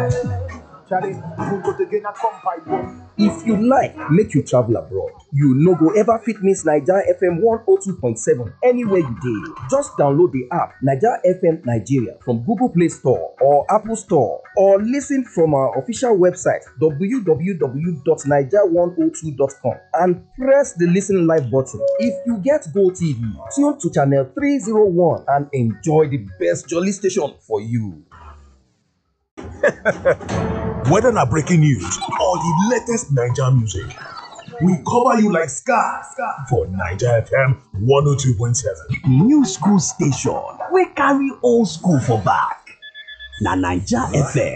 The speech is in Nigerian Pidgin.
Charlie, who go to gain a come by one? If you like make you travel abroad, you no go ever fit miss Naija FM 102.7 anywhere you dey. Just download the app Naija FM Nigeria from Google Play Store or Apple Store or listen from our official website www.naija102.com and press the listen live button. If you get Go TV, tune to channel 301 and enjoy the best jolly station for you. Whether na breaking news or the latest Naija music, we cover you like scar for Naija FM 102.7. new school station wey carry old school for back na naija fm